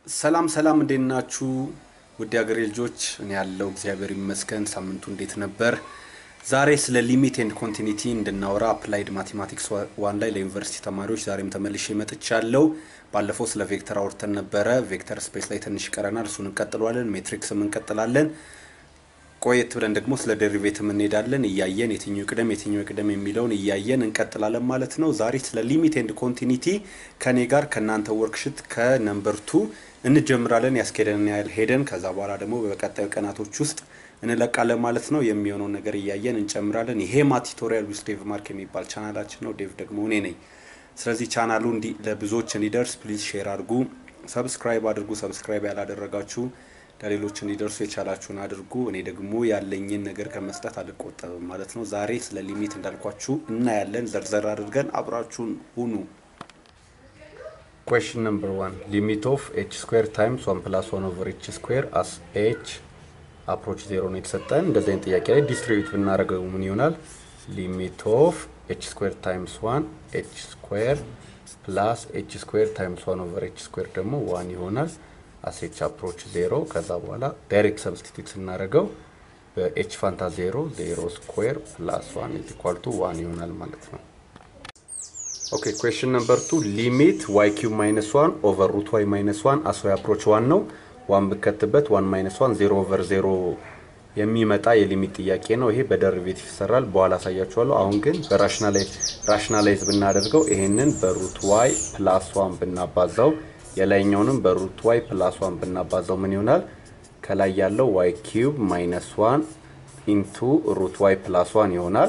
ሰላም ሰላም፣ እንዴት ናችሁ? ውድ ሀገሬ ልጆች፣ እኔ ያለው እግዚአብሔር ይመስገን። ሳምንቱ እንዴት ነበር? ዛሬ ስለ ሊሚት ኤንድ ኮንቲኒቲ እንድናወራ አፕላይድ ማቴማቲክስ ዋን ላይ ለዩኒቨርሲቲ ተማሪዎች ዛሬም ተመልሼ መጥቻለሁ። ባለፈው ስለ ቬክተር አውርተን ነበረ። ቬክተር ስፔስ ላይ ትንሽ ይቀረናል፣ እሱን እንቀጥሏለን። ሜትሪክስም እንቀጥላለን። ቆየት ብለን ደግሞ ስለ ዴሪቬቲቭ እንሄዳለን። እያየን የትኛው ቅደም የትኛው ቅደም የሚለውን እያየን እንቀጥላለን ማለት ነው። ዛሬ ስለ ሊሚት ኤንድ ኮንቲኒቲ ከኔ ጋር ከእናንተ ወርክሽት ከነምበር ቱ እንጀምራለን። ያስኬደን ያህል ሄደን ከዛ በኋላ ደግሞ በቀጣዩ ቀናቶች ውስጥ እንለቃለን ማለት ነው። የሚሆነውን ነገር እያየን እንጨምራለን። ይሄ ማቲቶሪያል ዊዝ ዴቭ ማርክ የሚባል ቻናላችን ነው። ዴቭ ደግሞ እኔ ነኝ። ስለዚህ ቻናሉ ለብዙዎች እንዲደርስ ፕሊዝ ሼር አድርጉ፣ ሰብስክራይብ አድርጉ። ሰብስክራይብ ያላደረጋችሁ ለሌሎች እንዲደርሱ የቻላችሁን አድርጉ። እኔ ደግሞ ያለኝን ነገር ከመስጠት አልቆጠብም ማለት ነው። ዛሬ ስለ ሊሚት እንዳልኳችሁ እናያለን። ዘርዘር አድርገን አብራችሁን ሁኑ። ኩዌሽን ነምበር ዋን ሊሚት ኦፍ ኤች ስኩዌር ታይምስ ዋን ፕላስ ዋን ኦቨር ኤች ስኩዌር አስ ኤች አፕሮች ዜሮ ነው የተሰጠን። እንደዚህ አይነት ጥያቄ ላይ ዲስትሪቢዩት ብናደርገው ምን ይሆናል? ሊሚት ኦፍ ኤች ስኩዌር ታይምስ ዋን ኤች ስኩዌር ፕላስ ኤች ስኩዌር ታይምስ ዋን ኦቨር ኤች ስኩዌር ደግሞ ዋን ይሆናል አሴች አፕሮች ዜሮ ከዛ በኋላ ዳይሬክት ሰብስቲቱት ስናደርገው በኤች ፋንታ ዜሮ ዜሮ ስኩዌር ፕላስ ዋን ኢዝ ኢኳል ቱ ዋን ይሆናል ማለት ነው። ኦኬ ኩዌሽን ነምበር ቱ ሊሚት ዋይ ኪዩብ ማይነስ ዋን ኦቨር ሩት ዋይ ማይነስ ዋን አስ ዋይ አፕሮች ዋን ነው። ዋን ብከትበት ዋን ማይነስ ዋን ዜሮ ኦቨር ዜሮ የሚመጣ የሊሚት ጥያቄ ነው። ይሄ በደሪቬቲቭ ይሰራል፣ በኋላ አሳያችኋለሁ። አሁን ግን በራሽናላይዝ ብናደርገው ይሄንን በሩት ዋይ ፕላስ ዋን ብናባዛው የላይኛውንም በሩት ዋይ ፕላስ ዋን ብናባዛው ምን ይሆናል? ከላይ ያለው ዋይ ኪዩብ ማይነስ ዋን ኢንቱ ሩት ዋይ ፕላስ ዋን ይሆናል።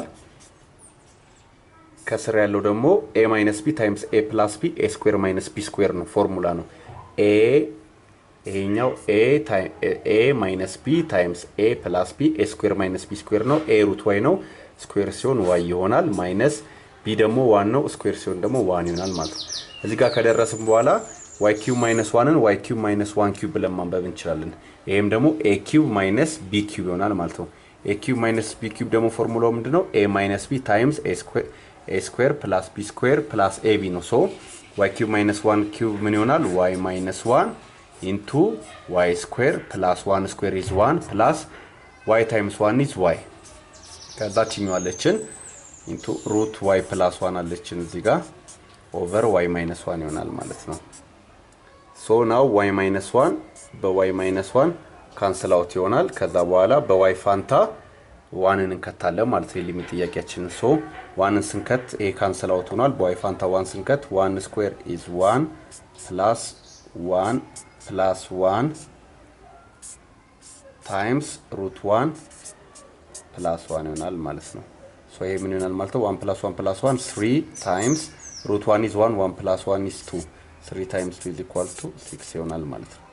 ከስር ያለው ደግሞ ኤ ማይነስ ቢ ታይምስ ኤ ፕላስ ቢ ኤ ስኩዌር ማይነስ ቢ ስኩዌር ነው፣ ፎርሙላ ነው። ኤ ይሄኛው ኤ ማይነስ ቢ ታይምስ ኤ ፕላስ ቢ ኤ ስኩዌር ማይነስ ቢ ስኩዌር ነው። ኤ ሩት ዋይ ነው፣ ስኩዌር ሲሆን ዋይ ይሆናል። ማይነስ ቢ ደግሞ ዋን ነው፣ ስኩዌር ሲሆን ደግሞ ዋን ይሆናል ማለት ነው። እዚህ ጋር ከደረስም በኋላ ዋይ ኪዩብ ማይነስ ዋንን ዋይ ኪዩብ ማይነስ ዋን ኪዩብ ብለን ማንበብ እንችላለን። ይሄም ደግሞ ኤ ኪዩብ ማይነስ ቢ ኪዩብ ይሆናል ማለት ነው። ኤ ኪዩብ ማይነስ ቢ ኪዩብ ደግሞ ፎርሙላው ምንድን ነው? ኤ ማይነስ ቢ ታይምስ ኤ ስኩዌር ፕላስ ቢ ስኩዌር ፕላስ ኤ ቢ ነው። ሶ ዋይ ኪዩብ ማይነስ ዋን ኪዩብ ምን ይሆናል? ዋይ ማይነስ ዋን ኢንቱ ዋይ ስኩዌር ፕላስ ዋን ስኩዌር ኢዝ ዋን ፕላስ ዋይ ታይምስ ዋን ኢዝ ዋይ ከዛችኛው አለችን ኢንቱ ሩት ዋይ ፕላስ ዋን አለችን እዚህ ጋር ኦቨር ዋይ ማይነስ ዋን ይሆናል ማለት ነው። ሶ ናው ዋይ ማይነስ ዋን በዋይ ማይነስ ዋን ካንስል አውት ይሆናል። ከዛ በኋላ በዋይ ፋንታ ዋንን እንከታለን ማለት ነው። የሊሚት ጥያቄያችንን ሶ ዋንን ስንከት ይሄ ካንስል አውት ሆኗል። በዋይ ፋንታ ዋን ስንከት ዋን ስኩዌር ኢዝ ዋን ፕላስ ዋን ፕላስ ዋን ታይምስ ሩት ዋን ፕላስ ዋን ይሆናል ማለት ነው። ሶ ይሄ ምን ይሆናል ማለት ነው? ዋን ፕላስ ዋን ፕላስ ዋን ስሪ ታይምስ ሩት ዋን ኢዝ ዋን ዋን ፕላስ ዋን ኢዝ ቱ ስሪ ታይምስ ቱ ኢዝ ኢኳል ቱ ሲክስ ይሆናል ማለት ነው።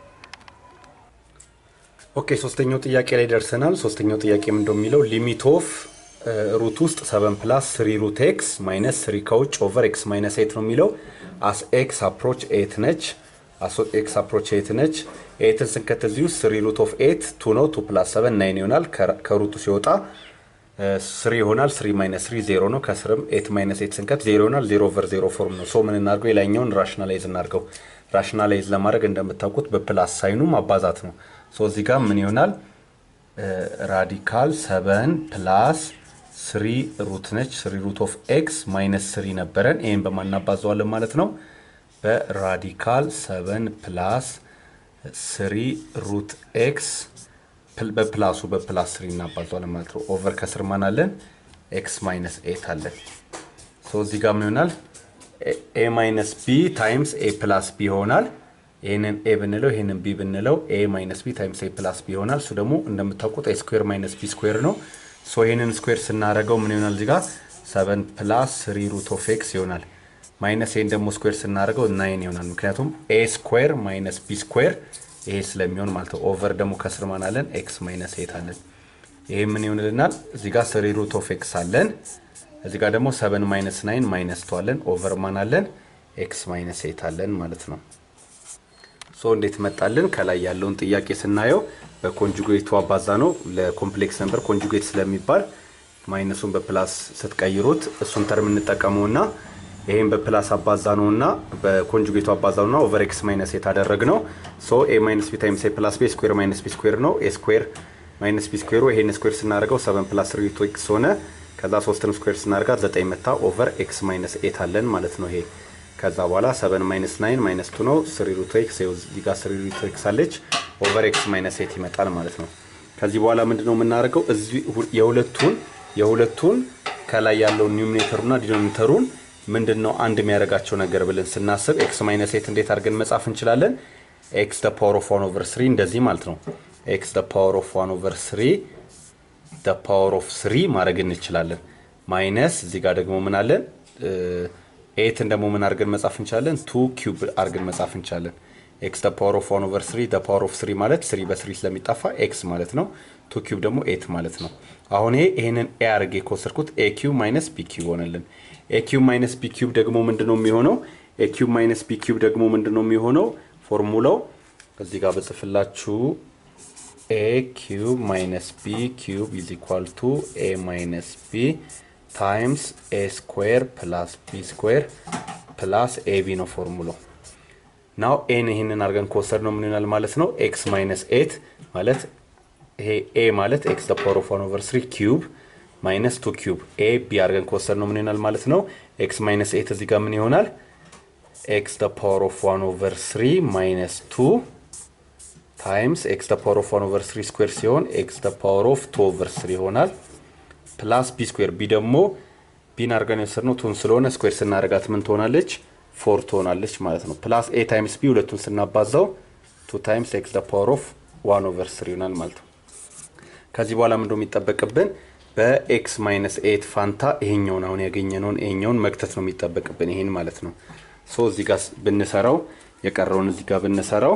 ኦኬ ሶስተኛው ጥያቄ ላይ ደርሰናል። ሶስተኛው ጥያቄ ምን እንደሚለው ሊሚት ኦፍ ሩት ውስጥ ሰቨን ፕላስ ስሪ ሩት ኤክስ ማይነስ ስሪ ከውጭ ኦቨር ኤክስ ማይነስ ኤት ነው የሚለው አስ ኤክስ አፕሮች ኤት ነች። አስ ኤክስ አፕሮች ኤት ነች። ኤትን ስንከት እዚህ ውስጥ ስሪ ሩት ኦፍ ኤት ቱ ነው። ቱ ፕላስ ሰቨን ናይን ይሆናል። ከሩቱ ሲወጣ ስሪ ይሆናል። ስሪ ማይነስ ስሪ ዜሮ ነው። ከስርም ኤት ማይነስ ኤት ስንከት ዜሮ ይሆናል። ዜሮ ኦቨር ዜሮ ፎርም ነው። ሶ ምን እናድርገው? የላይኛውን ራሽናላይዝ እናድርገው። ራሽናላይዝ ለማድረግ እንደምታውቁት በፕላስ ሳይኑ ማባዛት ነው። ሶ እዚህ ጋር ምን ይሆናል? ራዲካል ሰቨን ፕላስ ስሪ ሩት ነች። ስሪ ሩት ኦፍ ኤክስ ማይነስ ስሪ ነበረን። ይህን በማናባዘዋለን ማለት ነው። በራዲካል ሰቨን ፕላስ ስሪ ሩት ኤክስ በፕላሱ በፕላስ ስሪ እናባዘዋለን ማለት ነው። ኦቨር ከስር ማን አለን? ኤክስ ማይነስ ኤት አለን። ሶ እዚህ ጋር ምን ይሆናል? ኤ ማይነስ ቢ ታይምስ ኤ ፕላስ ቢ ይሆናል። ይህንን ኤ ብንለው ይህንን ቢ ብንለው ኤ ማይነስ ቢ ታይምስ ኤ ፕላስ ቢ ይሆናል። እሱ ደግሞ እንደምታውቁት ኤ ስኩዌር ማይነስ ቢ ስኩዌር ነው። ሶ ይህንን ስኩዌር ስናደርገው ምን ይሆናል? እዚህ ጋር ሰቨን ፕላስ ስሪ ሩት ኦፍ ኤክስ ይሆናል። ማይነስ ይህን ደግሞ ስኩዌር ስናደርገው ናይን ይሆናል። ምክንያቱም ኤ ስኩዌር ማይነስ ቢ ስኩዌር ይሄ ስለሚሆን ማለት ነው። ኦቨር ደግሞ ከስር ማን አለን? ኤክስ ማይነስ ኤት አለን። ይሄ ምን ይሆንልናል? እዚህ ጋር ስሪ ሩት ኦፍ ኤክስ አለን። እዚህ ጋር ደግሞ ሰቨን ማይነስ ናይን ማይነስ ቱ አለን። ኦቨር ማን አለን? ኤክስ ማይነስ ኤት አለን ማለት ነው። ሶ እንዴት መጣልን? ከላይ ያለውን ጥያቄ ስናየው በኮንጁጌቱ አባዛ ነው። ለኮምፕሌክስ ነምበር ኮንጁጌት ስለሚባል ማይነሱን በፕላስ ስትቀይሩት እሱን ተርም እንጠቀመውና ይሄን በፕላስ አባዛ ነው እና በኮንጁጌቱ አባዛ ነው እና ኦቨር ኤክስ ማይነስ ኤት አደረግ ነው። ሶ ኤ ማይነስ ቢ ታይምስ ኤ ፕላስ ቢ ስኩዌር ማይነስ ቢ ስኩዌር ነው። ኤ ስኩዌር ማይነስ ቢ ስኩዌሩ ይሄን ስኩዌር ስናደርገው ሰቨን ፕላስ ስሪ ሩት ኤክስ ሆነ። ከዛ ሶስትን ስኩዌር ስናደርጋት ዘጠኝ መታ ኦቨር ኤክስ ማይነስ ኤት አለን ማለት ነው ይሄ ከዛ በኋላ ሰቨን ማይነስ ናይን ማይነስ ቱ ነው። ስሪ ሩት ኤክስ እዚህ ጋር ስሪ ሩት ኤክስ አለች ኦቨር ኤክስ ማይነስ ኤት ይመጣል ማለት ነው። ከዚህ በኋላ ምንድን ነው የምናደርገው? እዚህ የሁለቱን የሁለቱን ከላይ ያለውን ኒውሚኔተሩና ዲኖሚኔተሩን ምንድን ነው አንድ የሚያደርጋቸው ነገር ብለን ስናስብ ኤክስ ማይነስ ኤት እንዴት አድርገን መጻፍ እንችላለን? ኤክስ ደ ፓወር ኦፍ ዋን ኦቨር ስሪ እንደዚህ ማለት ነው። ኤክስ ደ ፓወር ኦፍ ዋን ኦቨር ስሪ ደ ፓወር ኦፍ ስሪ ማድረግ እንችላለን። ማይነስ እዚህ ጋር ደግሞ ምን አለን? ኤትን ደግሞ ምን አድርገን መጻፍ እንችላለን? ቱ ኪዩብ አድርገን መጻፍ እንችላለን። ኤክስ ደ ፓወር ኦፍ ዋን ኦቨር ስሪ ደ ፓወር ኦፍ ስሪ ማለት ስሪ በስሪ ስለሚጠፋ ኤክስ ማለት ነው። ቱ ኪዩብ ደግሞ ኤት ማለት ነው። አሁን ይሄ ይሄንን ኤ አድርጌ ከወሰድኩት ኤ ኪዩብ ማይነስ ቢ ኪዩብ ሆነልን። ኤ ኪዩብ ማይነስ ቢ ኪዩብ ደግሞ ምንድን ነው የሚሆነው? ኤ ኪዩብ ማይነስ ቢ ኪዩብ ደግሞ ምንድን ነው የሚሆነው? ፎርሙላው እዚህ ጋር በጽፍላችሁ ኤ ኪዩብ ማይነስ ቢ ኪዩብ ኢዝ ኢኳል ቱ ኤ ማይነስ ቢ ታይምስ ኤ ስኩዌር ፕላስ ቢ ስኩዌር ፕላስ ኤ ቢ ነው ፎርሙላው። ናው ኤን ይህንን አድርገን ከወሰድ ነው ምን ይሆናል ማለት ነው? ኤክስ ማይነስ ኤት ማለት ይሄ ኤ ማለት ኤክስ ደ ፓወር ኦፍ ዋን ኦቨር ስሪ ኪዩብ ማይነስ ቱ ኪዩብ ኤ ቢ አድርገን ከወሰድ ነው ምን ይሆናል ማለት ነው? ኤክስ ማይነስ ኤት እዚህ ጋር ምን ይሆናል? ኤክስ ደ ፓወር ኦፍ ዋን ኦቨር ስሪ ማይነስ ቱ ታይምስ ኤክስ ደ ፓወር ኦፍ ዋን ኦቨር ስሪ ስኩዌር ሲሆን ኤክስ ደ ፓወር ኦፍ ቱ ኦቨር ስሪ ይሆናል ፕላስ ቢ ስኩዌር ቢ ደግሞ ቢን አድርገን የወሰድነው ቱን ስለሆነ ስኩዌር ስናደርጋት ምን ትሆናለች? ፎር ትሆናለች ማለት ነው። ፕላስ ኤ ታይምስ ቢ ሁለቱን ስናባዛው ቱ ታይምስ ኤክስ ደ ፓወር ኦፍ ዋን ኦቨር ስሪ ይሆናል ማለት ነው። ከዚህ በኋላ ምንድነው የሚጠበቅብን? በኤክስ ማይነስ ኤት ፋንታ ይሄኛውን አሁን ያገኘነውን ይሄኛውን መክተት ነው የሚጠበቅብን ይሄን ማለት ነው። ሶ እዚህ ጋር ብንሰራው የቀረውን እዚህ ጋር ብንሰራው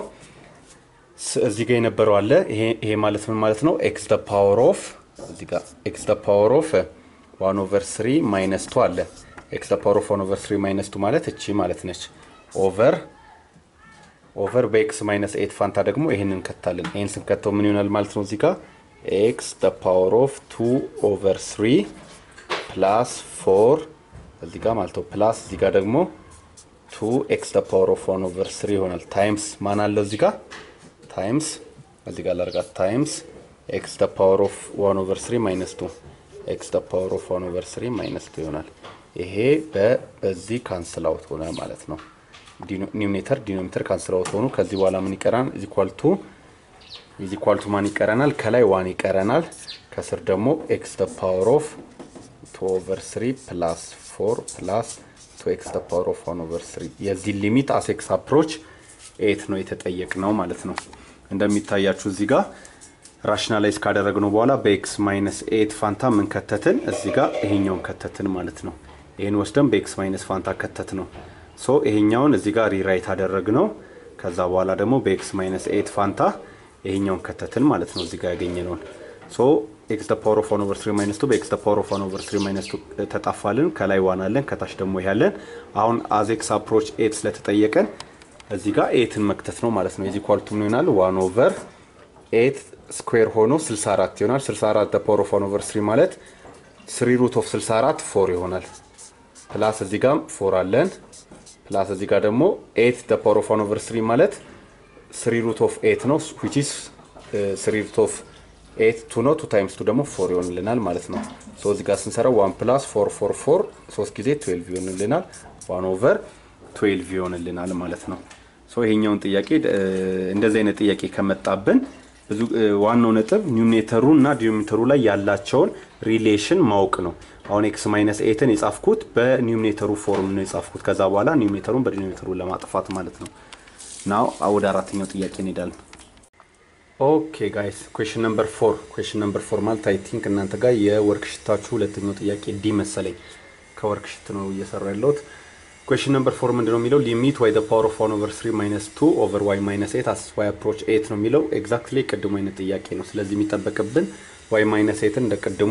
እዚህ ጋር የነበረው አለ። ይሄ ማለት ምን ማለት ነው? ኤክስ ደ ፓወር ኦፍ እዚህ ጋር ኤክስ ደ ፓወር ኦፍ ዋን ኦቨር ስሪ ማይነስ ቱ አለ። ኤክስ ደ ፓወር ኦፍ ዋን ኦቨር ስሪ ማይነስ ቱ ማለት እቺ ማለት ነች። ኦቨር ኦቨር በኤክስ ማይነስ ኤት ፋንታ ደግሞ ይህን እንከታለን። ይህን ስንከተው ምን ይሆናል ማለት ነው? እዚህ ጋር ኤክስ ደ ፓወር ኦፍ ቱ ኦቨር ስሪ ፕላስ ፎር እዚህ ጋር ማለት ነው። ፕላስ እዚህ ጋር ደግሞ ቱ ኤክስ ደ ፓወር ኦፍ ዋን ኦቨር ስሪ ይሆናል። ታይምስ ማን አለው እዚህ ጋር ታይምስ እዚህ ጋር ላርጋት ታይምስ ኤክስ ደ ፓወር ኦፍ ዋን ኦቨር ስሪ ማይነስ ቱ ኤክስ ደ ፓወር ኦፍ ዋን ኦቨር ስሪ ማይነስ ቱ ይሆናል። ይሄ በዚህ ካንስል አውት ሆነ ማለት ነው። ኒውሜተር ዲኖሚተር ካንስል አውት ሆኑ። ከዚህ በኋላ ምን ይቀራል? ኢዚኳል ቱ ኢዚኳል ቱ ማን ይቀረናል? ከላይ ዋን ይቀረናል። ከስር ደግሞ ኤክስ ደ ፓወር ኦፍ ቱ ኦቨር ስሪ ፕላስ ፎር ፕላስ ቱ ኤክስ ደ ፓወር ኦፍ ዋን ኦቨር ስሪ የዚህ ሊሚት አስ ኤክስ አፕሮች ኤት ነው የተጠየቅ ነው ማለት ነው። እንደሚታያችሁ እዚህ ጋር ራሽናላይዝ ካደረግነው በኋላ በኤክስ ማይነስ ኤት ፋንታ ምን ከተትን? እዚህ ጋር ይሄኛውን ከተትን ማለት ነው። ይህን ወስደን በኤክስ ማይነስ ፋንታ ከተት ነው። ሶ ይሄኛውን እዚህ ጋር ሪራይት አደረግ ነው። ከዛ በኋላ ደግሞ በኤክስ ማይነስ ኤት ፋንታ ይሄኛውን ከተትን ማለት ነው። እዚህ ጋር ያገኘነውን ሶ ኤክስ ደ ፓወር ኦፍ ዋን ኦቨር ስሪ ማይነስ ቱ በኤክስ ደ ፓወር ኦፍ ዋን ኦቨር ስሪ ማይነስ ቱ ተጣፋልን። ከላይ ዋን አለን፣ ከታች ደግሞ ይሄ አለን። አሁን አዝ ኤክስ አፕሮች ኤት ስለተጠየቀን እዚህ ጋር ኤትን መክተት ነው ማለት ነው። የዚህ ኳልቱ ምን ይሆናል? ዋን ኦቨር ኤት ስኩዌር ሆኖ 64 ይሆናል። 64 ደ ፓወር ኦፍ ዋን ኦቨር ስሪ ማለት ስሪ ሩት ኦፍ 64 ፎር ይሆናል። ፕላስ እዚህ ጋር ፎር አለን። ፕላስ እዚህ ጋር ደግሞ ኤት ደ ፓወር ኦፍ ዋን ኦቨር ስሪ ማለት ስሪ ሩት ኦፍ ኤት ነው ዊች ኢዝ ስሪ ሩት ኦፍ ኤት ቱ ነው። ቱ ታይምስ ቱ ደግሞ ፎር ይሆንልናል ማለት ነው። ሶ እዚህ ጋር ስንሰራው ዋን ፕላስ ፎር ፎር ፎር ሶስት ጊዜ ትዌልቭ ይሆንልናል። ዋን ኦቨር ትዌልቭ ይሆንልናል ማለት ነው። ሶ ይሄኛውን ጥያቄ እንደዚህ አይነት ጥያቄ ከመጣብን ብዙ ዋናው ነጥብ ኒውሜተሩ እና ዲኖሚኔተሩ ላይ ያላቸውን ሪሌሽን ማወቅ ነው። አሁን ኤክስ ማይነስ ኤትን የጻፍኩት በኒውሜተሩ ፎርም ነው የጻፍኩት። ከዛ በኋላ ኒውሜተሩን በዲኖሚኔተሩ ለማጥፋት ማለት ነው። ናው ወደ አራተኛው ጥያቄ እንሄዳለን። ኦኬ ጋይስ ኩዌሽን ነምበር ፎር ኩዌሽን ነምበር ፎር ማለት አይ ቲንክ እናንተ ጋር የወርክሽታችሁ ሁለተኛው ጥያቄ ዲ መሰለኝ። ከወርክሽት ነው እየሰራ ያለሁት። ኩዌሽን ነምበር ፎር ምንድን ነው የሚለው ሊሚት ዋይ ፓወር ኦፍ ዋን ኦቨር ስሪ ማይነስ ቱ ኦቨር ዋይ ማይነስ ኤት አስ ዋይ አፕሮች ኤት ነው የሚለው ኤግዛክትሊ ቅድሙ አይነት ጥያቄ ነው። ስለዚህ የሚጠበቅብን ዋይ ማይነስ ኤትን እንደ ቅድሙ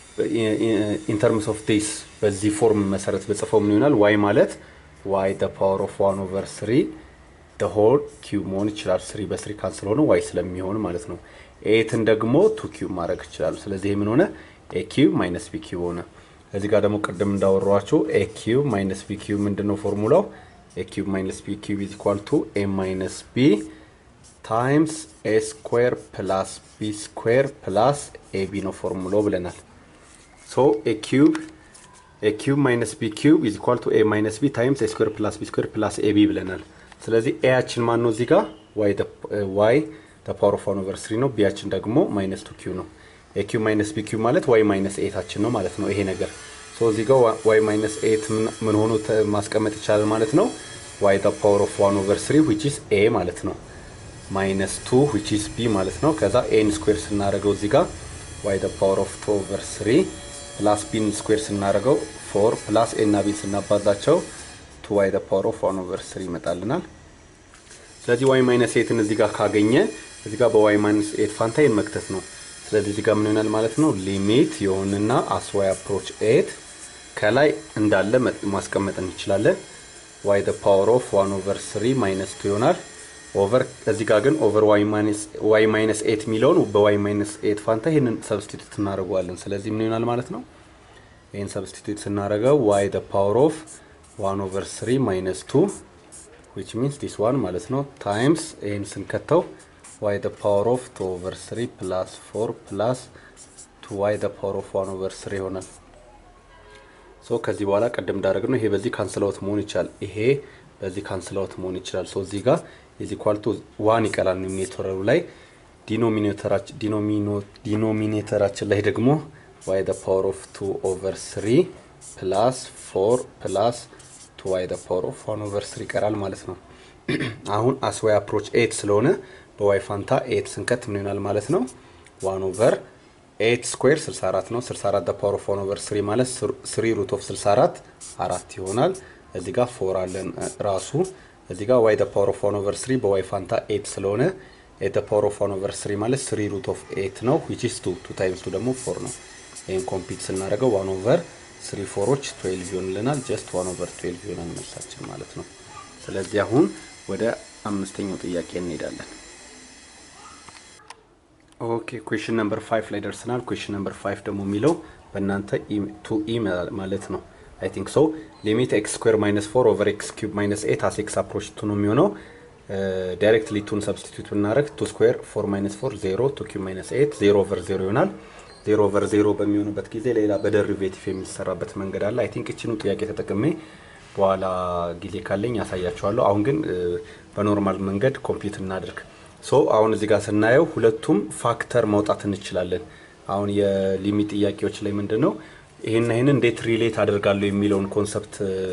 ኢንተርምስ ኦፍ ዲስ በዚህ ፎርም መሰረት በጽፈው ምን ይሆናል? ዋይ ማለት ዋይ ፓወር ኦፍ ዋን ኦቨር ስሪ ሆል ኪዩብ መሆን ይችላል። ስሪ በስሪ ካንስል ሆነ ዋይ ስለሚሆን ማለት ነው። ኤትን ደግሞ ቱ ኪዩብ ማድረግ ይችላሉ። ስለዚህ ምን ሆነ? ኤ ኪዩብ ማይነስ ቢ ኪዩብ ሆነ። እዚህ ጋር ደግሞ ቅድም እንዳወሯችሁ ኤ ኪዩብ ማይነስ ቢ ኪዩብ ምንድን ነው ፎርሙላው? ኤ ኪዩብ ማይነስ ቢ ኪዩብ ኢዝ ኢኳል ቱ ኤ ማይነስ ቢ ታይምስ ኤ ስኩዌር ፕላስ ቢ ስኩዌር ፕላስ ኤ ቢ ነው ፎርሙላው ብለናል። ሶ ኤ ኪዩብ ኤ ኪዩብ ማይነስ ቢ ኪዩብ ኢዝ ኢኳል ቱ ኤ ማይነስ ቢ ታይምስ ኤ ስኩዌር ፕላስ ቢ ስኩዌር ፕላስ ኤ ቢ ብለናል። ስለዚህ ኤያችን ማን ነው እዚህ ጋር ዋይ ፓወር ኦፍ ዋን ኦቨር ስሪ ነው። ቢያችን ደግሞ ማይነስ ቱ ኪዩ ነው። ኤ ኪዩብ ማይነስ ቢ ኪዩብ ማለት ዋይ ማይነስ ኤታችን ነው ማለት ነው ይሄ ነገር። ሶ እዚህ ጋር ዋይ ማይነስ ኤት ምን ሆኖ ማስቀመጥ ይቻላል ማለት ነው። ዋይ ፓወር ኦፍ ዋን ኦቨር ስሪ ዊች ኢዝ ኤ ማለት ነው ማይነስ ቱ ዊች ኢዝ ቢ ማለት ነው። ከዛ ኤን ስኩዌር ስናደርገው እዚህ ጋር ዋይ ፓወር ኦፍ ቱ ኦቨር ስሪ ፕላስ ቢን ስኩዌር ስናደርገው ፎር ፕላስ ኤ እና ቢን ስናባዛቸው ቱ ዋይ ፓወር ኦፍ ዋን ኦቨር ስሪ ይመጣልናል። ስለዚህ ዋይ ማይነስ ኤትን እዚህ ጋር ካገኘ እዚህ ጋር በዋይ ማይነስ ኤት ፋንታ ይህን መክተት ነው። ስለዚህ እዚህ ጋር ምን ይሆናል ማለት ነው ሊሚት የሆንና አስዋይ አፕሮች ኤት ከላይ እንዳለ ማስቀመጥ እንችላለን። ዋይ ፓወር ኦፍ ዋን ኦቨር ስሪ ማይነስ ቱ ይሆናል ኦቨር እዚህ ጋር ግን ኦቨር ዋይ ማይነስ ኤት የሚለውን በዋይ ማይነስ ኤት ፋንታ ይህንን ሰብስቲቱት እናደርገዋለን። ስለዚህ ምን ይሆናል ማለት ነው? ይህን ሰብስቲቱት ስናደርገው ዋይ ፓወር ኦፍ ዋን ኦቨር ስሪ ማይነስ ቱ ዊች ሚንስ ዲስ ዋን ማለት ነው ታይምስ ይህን ስንከተው ዋይ ፓወር ኦፍ ቱ ኦቨር ስሪ ፕላስ ፎር ፕላስ ቱ ዋይ ፓወር ኦፍ ዋን ኦቨር ስሪ ይሆናል። ሶ ከዚህ በኋላ ቅድም እንዳደረግ ነው ይሄ በዚህ ካንስላውት መሆን ይችላል። ይሄ በዚህ ካንስላውት መሆን ይችላል። ሶ እዚህ ጋር የዚህ ኳልቱ ዋን ይቀራል ኖሚኔተሩ ላይ ዲኖሚኔተራችን ላይ ደግሞ ዋይ ፓወር ኦፍ ቱ ኦቨር ስሪ ፕላስ ፎር ፕላስ ቱ ዋይ ፓወር ኦፍ ዋን ኦቨር ስሪ ይቀራል ማለት ነው። አሁን አስዋይ አፕሮች ኤት ስለሆነ በዋይ ፋንታ ኤት ስንከት ምን ይሆናል ማለት ነው? ዋን ኦቨር ኤት ስኩዌር 64 ነው። 64 ፓወር ኦፍ ዋን ኦቨር ስሪ ማለት ስሪ ሩት ኦፍ 64 አራት ይሆናል። እዚህ ጋር ፎር አለን ራሱ እዚህ ጋር ዋይ ፓወር ኦፍ ዋን ኦቨር ስሪ በዋይ ፋንታ ኤት ስለሆነ ኤት ፓወር ኦፍ ዋን ኦቨር ስሪ ማለት ስሪ ሩት ኦፍ ኤት ነው ዊች ኢስ ቱ ቱ ታይምስ ቱ ደግሞ ፎር ነው። ይህን ኮምፒት ስናደርገው ዋን ኦቨር ስሪ ፎሮች ትዌልቭ ይሆንልናል። ጀስት ዋን ኦቨር ትዌልቭ ይሆናል መልሳችን ማለት ነው። ስለዚህ አሁን ወደ አምስተኛው ጥያቄ እንሄዳለን። ኦኬ ኩዌሽን ነምበር ፋይቭ ላይ ደርሰናል። ኩዌሽን ነምበር ፋይቭ ደግሞ የሚለው በእናንተ ቱ ኢ ማለት ነው አይ ቲንክ ሶ ሊሚት ኤክስ ስኩዌር ማይነስ ፎር ኦቨር ኤክስ ኪዩብ ማይነስ ኤት አስ ኤክስ አፕሮች ቱ ነው የሚሆነው። ዳይሬክትሊ ቱን ሰብስቲቱት ብናደረግ ቱ ስኩዌር ፎር ማይነስ ፎር ዜሮ ቱ ኪዩብ ማይነስ ኤት ዜሮ ኦቨር ዜሮ ይሆናል። ዜሮ ኦቨር ዜሮ በሚሆንበት ጊዜ ሌላ በደሪቬቲቭ የሚሰራበት መንገድ አለ። አይ ቲንክ እችኑ ጥያቄ ተጠቅሜ በኋላ ጊዜ ካለኝ ያሳያቸዋለሁ። አሁን ግን በኖርማል መንገድ ኮምፒውት እናድርግ። ሶ አሁን እዚህ ጋር ስናየው ሁለቱም ፋክተር ማውጣት እንችላለን። አሁን የሊሚት ጥያቄዎች ላይ ምንድን ነው ይህን ይህን እንዴት ሪሌት አደርጋለሁ የሚለውን ኮንሰፕት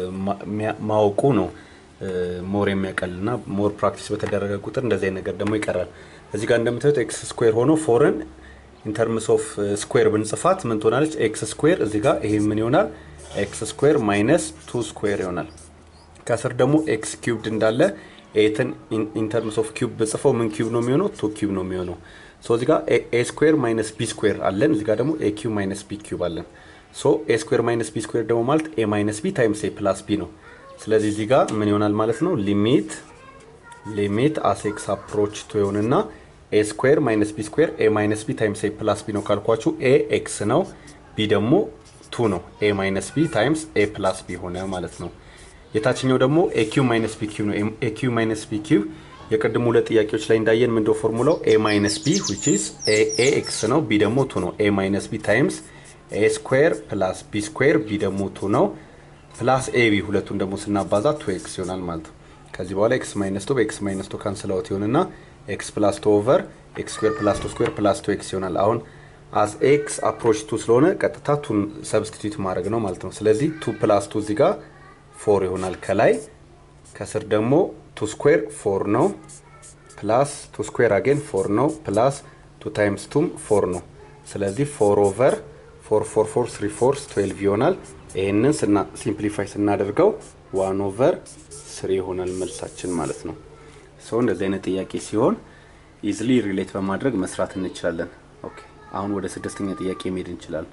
ማወቁ ነው ሞር የሚያቀልና ሞር ፕራክቲስ በተደረገ ቁጥር እንደዚህ አይነት ነገር ደግሞ ይቀራል። እዚህ ጋር እንደምታዩት ኤክስ ስኩዌር ሆኖ ፎርን ኢንተርምስ ኦፍ ስኩዌር ብንጽፋት ምን ትሆናለች? ኤክስ ስኩዌር እዚህ ጋር ይሄ ምን ይሆናል? ኤክስ ስኩዌር ማይነስ ቱ ስኩዌር ይሆናል። ከስር ደግሞ ኤክስ ኪዩብድ እንዳለ ኤትን ኢንተርምስ ኦፍ ኪዩብ ብጽፈው ምን ኪዩብ ነው የሚሆነው? ቱ ኪዩብ ነው የሚሆነው። ሶ እዚህ ጋር ኤ ስኩዌር ማይነስ ቢ ስኩዌር አለን። እዚህ ጋር ደግሞ ኤ ኪዩብ ማይነስ ቢ ኪዩብ አለን። ሶ ኤ ስኩዌር ማይነስ ቢ ስኩዌር ደግሞ ማለት ኤ ማይነስ ቢ ታይምስ ኤ ፕላስ ቢ ነው። ስለዚህ እዚህ ጋር ምን ይሆናል ማለት ነው? ሊሚት ሊሚት አስ ኤክስ አፕሮች ቱ ይሆንና ኤ ስኩዌር ማይነስ ቢ ስኩዌር ኤ ማይነስ ቢ ታይምስ ኤ ፕላስ ቢ ነው ካልኳችሁ ኤ ኤክስ ነው፣ ቢ ደግሞ ቱ ነው። ኤ ማይነስ ቢ ታይምስ ኤ ፕላስ ቢ ሆነ ማለት ነው። የታችኛው ደግሞ ኤ ኪዩ ማይነስ ቢ ኪዩ ነው። ኤ ኪዩ ማይነስ ቢ ኪዩ የቅድሙ ሁለት ጥያቄዎች ላይ እንዳየን ምንድነው ፎርሙላው? ኤ ማይነስ ቢ ዊች ኢዝ ኤ ኤክስ ነው፣ ቢ ደግሞ ቱ ነው። ኤ ማይነስ ቢ ታይምስ ኤ ስኩዌር ፕላስ ቢ ስኩዌር ቢ ደግሞ ቱ ነው ፕላስ ኤ ቢ ሁለቱን ደግሞ ስናባዛ ቱ ኤክስ ይሆናል ማለት ነው። ከዚህ በኋላ ኤክስ ማይነስ ቱ በኤክስ ማይነስ ቱ ካንስል አውት ይሆንና ኤክስ ፕላስ ቱ ኦቨር ኤክስ ስኩዌር ፕላስ ቱ ስኩዌር ፕላስ ቱ ኤክስ ይሆናል። አሁን አስ ኤክስ አፕሮች ቱ ስለሆነ ቀጥታ ቱን ሰብስቲቱት ማድረግ ነው ማለት ነው። ስለዚህ ቱ ፕላስ ቱ እዚህ ጋር ፎር ይሆናል ከላይ ከስር ደግሞ ቱ ስኩዌር ፎር ነው ፕላስ ቱ ስኩዌር አጌን ፎር ነው ፕላስ ቱ ታይምስ ቱም ፎር ነው። ስለዚህ ፎር ኦቨር ፎር ፎር ፎር ስሪ ፎርስ ትዌልቭ ይሆናል። ይህንን ስና ሲምፕሊፋይ ስናደርገው ዋን ኦቨር ስሪ ይሆናል መልሳችን ማለት ነው። ሰው እንደዚህ አይነት ጥያቄ ሲሆን ኢዝሊ ሪሌት በማድረግ መስራት እንችላለን። ኦኬ አሁን ወደ ስድስተኛ ጥያቄ መሄድ እንችላለን።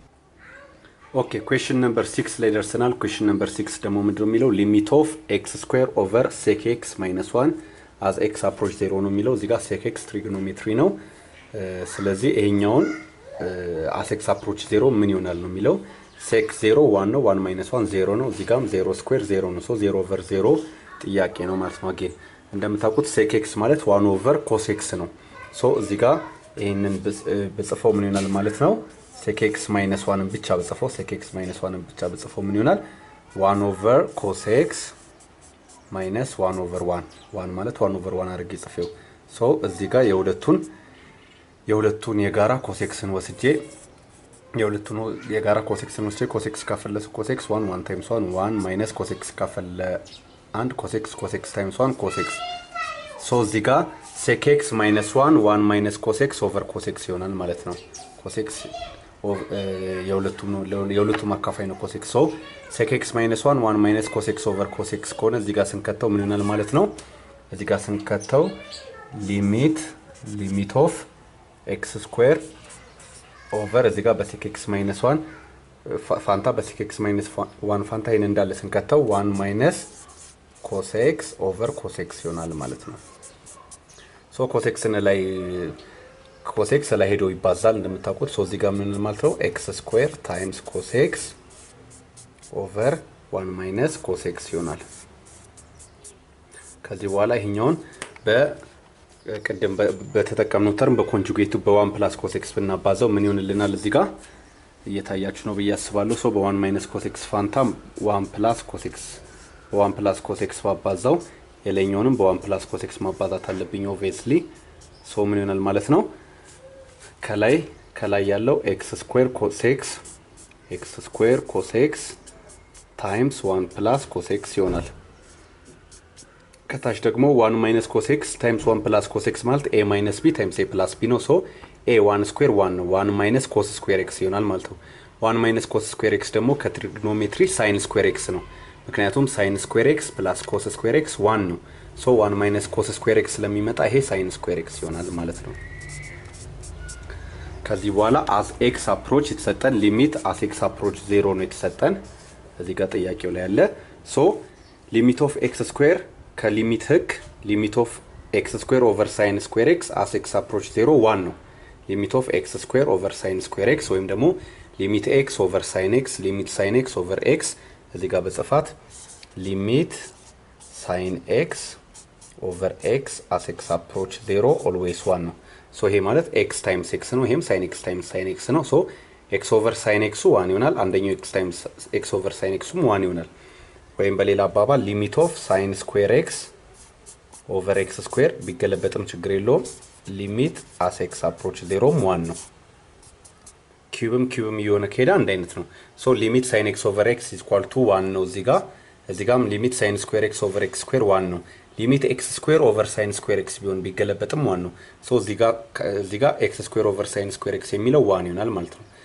ኦኬ ኩዌሽን ነምበር ሲክስ ላይ ደርሰናል። ኩዌሽን ነምበር ሲክስ ደግሞ ምንድነው የሚለው ሊሚት ኦፍ ኤክስ ስኩዌር ኦቨር ሴክ ኤክስ ማይነስ ዋን አዝ ኤክስ አፕሮች ዜሮ ነው የሚለው እዚህ ጋር ሴክ ኤክስ ትሪግኖሜትሪ ነው። ስለዚህ ይሄኛውን አስ ኤክስ አፕሮች ዜሮ ምን ይሆናል ነው የሚለው ሴክ ዜሮ ዋን ነው። ዋን ማይነስ ዋን ዜሮ ነው። እዚህ ጋም ዜሮ ስኩዌር ዜሮ ነው። ሶ ዜሮ ኦቨር ዜሮ ጥያቄ ነው ማለት ነው። አጌን እንደምታውቁት ሴክ ኤክስ ማለት ዋን ኦቨር ኮስ ኤክስ ነው። ሶ እዚህ ጋር ይህንን ብጽፈው ምን ይሆናል ማለት ነው? ሴክ ኤክስ ማይነስ ዋንን ብቻ ብጽፈው ሴክ ኤክስ ማይነስ ዋንን ብቻ ብጽፈው ምን ይሆናል? ዋን ኦቨር ኮስ ኤክስ ማይነስ ዋን ኦቨር ዋን ዋን ማለት ዋን ኦቨር ዋን አድርጌ ጽፌው ሶ እዚህ ጋር የሁለቱን የሁለቱን የጋራ ኮሴክስን ወስጄ የሁለቱን የጋራ ኮሴክስን ወስጄ ኮሴክስ ካፈለሱ ኮሴክስ ዋን ዋን ታይምስ ዋን ዋን ማይነስ ኮሴክስ ካፈለ አንድ ኮሴክስ ኮሴክስ ታይምስ ዋን ኮሴክስ ሶ እዚህ ጋር ሴኬክስ ማይነስ ዋን ዋን ማይነስ ኮሴክስ ኦቨር ኮሴክስ ይሆናል ማለት ነው። ኮሴክስ የሁለቱም አካፋይ ነው ኮሴክስ። ሶ ሴኬክስ ማይነስ ዋን ዋን ማይነስ ኮሴክስ ኦቨር ኮሴክስ ከሆነ እዚህ ጋር ስንከተው ምን ይሆናል ማለት ነው? እዚህ ጋር ስንከተው ሊሚት ሊሚት ኦፍ ኤክስ ስኩዌር ኦቨር እዚህ ጋር በሴኬክስ ማይነስ ዋን ፋንታ በሴኬክስ ማይነስ ዋን ፋንታ ይህን እንዳለ ስንከተው ዋን ማይነስ ኮሴክስ ኦቨር ኮሴክስ ይሆናል ማለት ነው። ሶ ኮሴክስን ላይ ኮሴክስ ላይ ሄዶ ይባዛል እንደምታውቁት። ሶ እዚህ ጋር ምን ማለት ነው ኤክስ ስኩዌር ታይምስ ኮሴክስ ኦቨር ዋን ማይነስ ኮሴክስ ይሆናል። ከዚህ በኋላ ይሄኛውን በቅድም በተጠቀምነው ተርም በኮንጁጌቱ በዋን ፕላስ ኮሴክስ ብናባዛው ምን ይሆንልናል? እዚህ ጋር እየታያችሁ ነው ብዬ አስባለሁ። ሶ በዋን ማይነስ ኮሴክስ ፋንታ ዋን ፕላስ ኮሴክስ በዋን ፕላስ ኮሴክስ ባባዛው የላይኛውንም በዋን ፕላስ ኮሴክስ ማባዛት አለብኝ ኦብቪየስሊ። ሶ ምን ይሆናል ማለት ነው ከላይ ከላይ ያለው ኤክስ ስኩዌር ኮሴክስ ኤክስ ስኩዌር ኮሴክስ ታይምስ ዋን ፕላስ ኮሴክስ ይሆናል። ከታች ደግሞ ዋን ማይነስ ኮሴክስ ታይምስ ዋን ፕላስ ኮሴክስ ማለት ኤ ማይነስ ቢ ታይምስ ኤ ፕላስ ቢ ነው። ሶ ኤ ዋን ስኩዌር ዋን ነው። ዋን ማይነስ ኮስ ስኩዌር ኤክስ ይሆናል ማለት ነው። ዋን ማይነስ ኮስ ስኩዌር ኤክስ ደግሞ ከትሪግኖሜትሪ ሳይን ስኩዌር ኤክስ ነው። ምክንያቱም ሳይን ስኩዌር ኤክስ ፕላስ ኮስ ስኩዌር ኤክስ ዋን ነው። ሶ ዋን ማይነስ ኮስ ስኩዌር ኤክስ ስለሚመጣ ይሄ ሳይን ስኩዌር ኤክስ ይሆናል ማለት ነው። ከዚህ በኋላ አስ ኤክስ አፕሮች የተሰጠን ሊሚት አስ ኤክስ አፕሮች ዜሮ ነው የተሰጠን እዚህ ጋር ጥያቄው ላይ ያለ ሶ ሊሚት ኦፍ ኤክስ ስኩዌር ከሊሚት ህግ ሊሚት ኦፍ ኤክስ ስኩዌር ኦቨር ሳይን ስኩዌር ኤክስ አስ ኤክስ አፕሮች ዜሮ ዋን ነው። ሊሚት ኦፍ ኤክስ ስኩዌር ኦቨር ሳይን ስኩዌር ኤክስ ወይም ደግሞ ሊሚት ኤክስ ኦቨር ሳይን ኤክስ ሊሚት ሳይን ኤክስ ኦቨር ኤክስ እዚህ ጋር በጽፋት ሊሚት ሳይን ኤክስ ኦቨር ኤክስ አስ ኤክስ አፕሮች ዜሮ ኦልዌይስ ዋን ነው። ሶ ይሄ ማለት ኤክስ ታይምስ ኤክስ ነው። ይሄም ሳይን ኤክስ ታይምስ ሳይን ኤክስ ነው። ሶ ኤክስ ኦቨር ሳይን ኤክሱ ዋን ይሆናል። አንደኛው ኤክስ ታይምስ ኤክስ ኦቨር ሳይን ኤክሱም ዋን ይሆናል። ወይም በሌላ አባባል ሊሚት ኦፍ ሳይን ስኩዌር ኤክስ ኦቨር ኤክስ ስኩዌር ቢገለበጥም ችግር የለውም። ሊሚት አስ ኤክስ አፕሮች ዜሮም ዋን ነው። ኪዩብም ኪዩብም እየሆነ ከሄዳ አንድ አይነት ነው። ሶ ሊሚት ሳይን ኤክስ ኦቨር ኤክስ ኢኳል ቱ ዋን ነው እዚህ ጋር እዚህ ጋም ሊሚት ሳይን ስኩዌር ኤክስ ኦቨር ኤክስ ስኩዌር ዋን ነው። ሊሚት ኤክስ ስኩዌር ኦቨር ሳይን ስኩዌር ኤክስ ቢሆን ቢገለበጥም ዋን ነው። ሶ እዚህ ጋር ኤክስ ስኩዌር ኦቨር ሳይን ስኩዌር ኤክስ የሚለው ዋን ይሆናል ማለት ነው።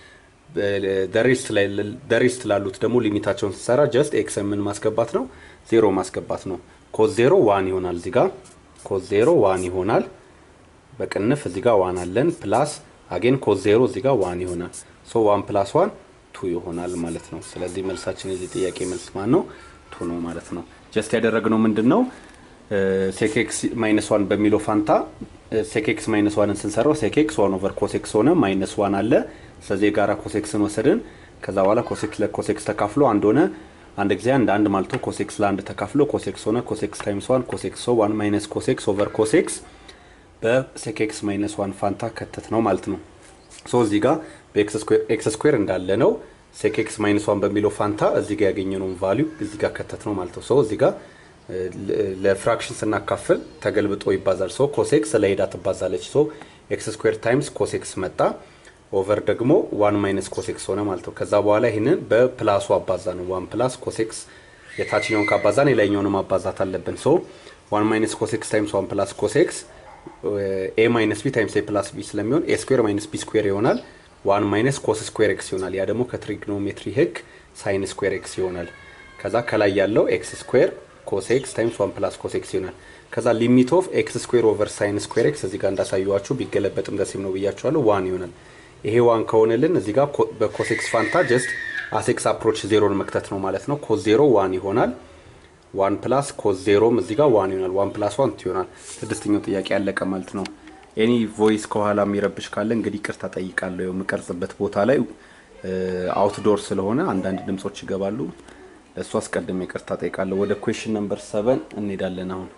ደሪስት ላሉት ደግሞ ሊሚታቸውን ስሰራ ጀስት ኤክስ ምን ማስገባት ነው? ዜሮ ማስገባት ነው። ኮዝ ዜሮ ዋን ይሆናል። እዚህ ጋር ኮዝ ዜሮ ዋን ይሆናል። በቅንፍ እዚህ ጋር ዋን አለን ፕላስ አጌን ኮዝ ዜሮ እዚህ ጋር ዋን ይሆናል። ሶ ዋን ፕላስ ዋን ቱ ይሆናል ማለት ነው። ስለዚህ መልሳችን የዚህ ጥያቄ መልስ ማን ነው? ቱ ነው ማለት ነው። ጀስት ያደረግነው ምንድን ነው? ሴኬክስ ማይነስ ዋን በሚለው ፋንታ ሴኬክስ ማይነስ ዋንን ስንሰራው ሴኬክስ ዋን ኦቨር ኮሴክስ ሆነ ማይነስ ዋን አለ። ስለዚህ የጋራ ኮሴክስን ወሰድን። ከዛ በኋላ ኮሴክስ ለኮሴክስ ተካፍሎ አንድ ሆነ። አንድ ጊዜ አንድ አንድ ማልቶ ኮሴክስ ለአንድ ተካፍሎ ኮሴክስ ሆነ። ኮሴክስ ታይምስ ዋን ኮሴክስ ሶ ዋን ማይነስ ኮሴክስ ኦቨር ኮሴክስ በሴኬክስ ማይነስ ዋን ፋንታ ከተት ነው ማለት ነው። ሶ እዚህ ጋር በኤክስ ስኩዌር እንዳለ ነው። ሴኬክስ ማይነስ ዋን በሚለው ፋንታ እዚህ ጋር ያገኘነውን ቫሊዩ እዚህ ጋር ከተት ነው ማለት ነው። ሶ እዚህ ጋር ለፍራክሽን ስናካፍል ተገልብጦ ይባዛል። ሶ ኮሴክስ ለሄዳ ትባዛለች። ሶ ኤክስ ስኩዌር ታይምስ ኮሴክስ መጣ ኦቨር ደግሞ ዋን ማይነስ ኮሴክስ ሆነ ማለት ነው። ከዛ በኋላ ይህንን በፕላሱ አባዛ ነው። ዋን ፕላስ ኮሴክስ የታችኛውን ካባዛን የላይኛውንም ማባዛት አለብን። ሶ ዋን ማይነስ ኮሴክስ ታይምስ ዋን ፕላስ ኮሴክስ ኤ ማይነስ ቢ ታይምስ ኤ ፕላስ ቢ ስለሚሆን ኤ ስኩዌር ማይነስ ቢ ስኩዌር ይሆናል። ዋን ማይነስ ኮስ ስኩዌር ኤክስ ይሆናል። ያ ደግሞ ከትሪግኖሜትሪ ህግ ሳይን ስኩዌር ኤክስ ይሆናል። ከዛ ከላይ ያለው ኤክስ ስኩዌር ኮስ ኤክስ ታይምስ ዋን ፕላስ ኮስ ኤክስ ይሆናል። ከዛ ሊሚት ኦፍ ኤክስ ስኩዌር ኦቨር ሳይን ስኩዌር ኤክስ እዚህ ጋር እንዳሳየዋችሁ ቢገለበጥም ደሴም ነው ብያችኋለሁ። ዋን ይሆናል። ይሄ ዋን ከሆነልን እዚህ ጋር በኮሴክስ ፋንታ ጀስት አሴክስ አፕሮች ዜሮን መክተት ነው ማለት ነው። ኮስ ዜሮ ዋን ይሆናል። ዋን ፕላስ ኮስ ዜሮም እዚህ ጋር ዋን ይሆናል። ዋን ፕላስ ዋን ይሆናል። ስድስተኛው ጥያቄ ያለቀ ማለት ነው። ኤኒ ቮይስ ከኋላ የሚረብሽ ካለ እንግዲህ ቅርታ ጠይቃለሁ። የምቀርጽበት ቦታ ላይ አውትዶር ስለሆነ አንዳንድ ድምጾች ይገባሉ። ለእሱ አስቀድሜ ይቅርታ ጠይቃለሁ። ወደ ኩዌሽን ነምበር ሰቨን እንሄዳለን አሁን።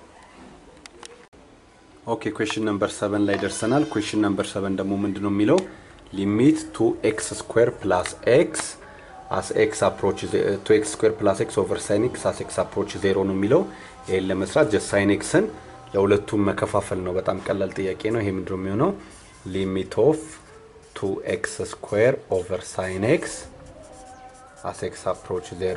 ኦኬ ኩዌሽን ነምበር ሰቨን ላይ ደርሰናል። ኩዌሽን ነምበር ሰቨን ደግሞ ምንድን ነው የሚለው ሊሚት ቱ ኤክስ ስኩዌር ፕላስ ኤክስ አስ ኤክስ አፕሮች ቱ ኤክስ ስኩዌር ፕላስ ኤክስ ኦቨር ሳይን ኤክስ አስ ኤክስ አፕሮች ዜሮ ነው የሚለው። ይህን ለመስራት ጀስት ሳይን ኤክስን ለሁለቱም መከፋፈል ነው። በጣም ቀላል ጥያቄ ነው። ይሄ ምንድን ነው የሚሆነው ሊሚት ኦፍ ቱ ኤክስ ስኩዌር ኦቨር ሳይን ኤክስ አስ ኤክስ አፕሮች ዜሮ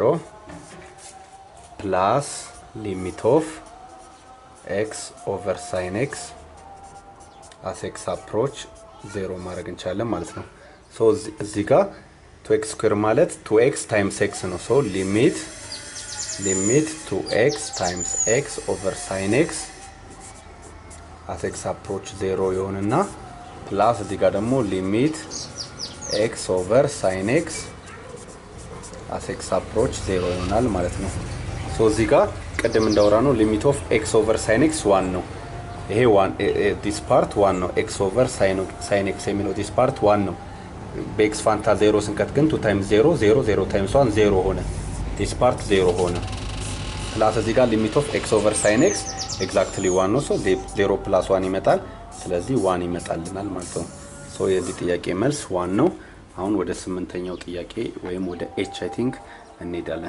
ፕላስ ሊሚት ኦፍ ኤክስ ኦቨር ሳይን ኤክስ አስ ኤክስ አፕሮች ዜሮ ማድረግ እንችላለን ማለት ነው። ሶ እዚህ ጋር ቱ ኤክስ ስኩዌር ማለት ቱ ኤክስ ታይምስ ኤክስ ነው። ሶ ሊሚት ሊሚት ቱ ኤክስ ታይምስ ኤክስ ኦቨር ሳይን ኤክስ አስ ኤክስ አፕሮች ዜሮ ይሆንና ፕላስ እዚህ ጋር ደግሞ ሊሚት ኤክስ ኦቨር ሳይን ኤክስ አስ ኤክስ አፕሮች ዜሮ ይሆናል ማለት ነው። ሶ እዚህ ጋር ቅድም እንዳወራ ነው ሊሚት ኦፍ ኤክስ ኦቨር ሳይን ኤክስ ዋን ነው። ይሄ ዋን ዲስ ፓርት ዋን ነው። ኤክስ ኦቨር ሳይን ኤክስ የሚለው ዲስ ፓርት ዋን ነው። በኤክስ ፋንታ ዜሮ ስንከት ግን ቱ ታይምስ ዜሮ ዜሮ ዜሮ ታይምስ ዋን ዜሮ ሆነ። ዲስ ፓርት ዜሮ ሆነ። ፕላስ እዚህ ጋር ሊሚት ኦፍ ኤክስ ኦቨር ሳይን ኤክስ ኤግዛክትሊ ዋን ነው። ሶ ዜሮ ፕላስ ዋን ይመጣል። ስለዚህ ዋን ይመጣልናል ማለት ነው። ሶ የዚህ ጥያቄ መልስ ዋን ነው። አሁን ወደ ስምንተኛው ጥያቄ ወይም ወደ ኤች አይ ቲንክ እንሄዳለን።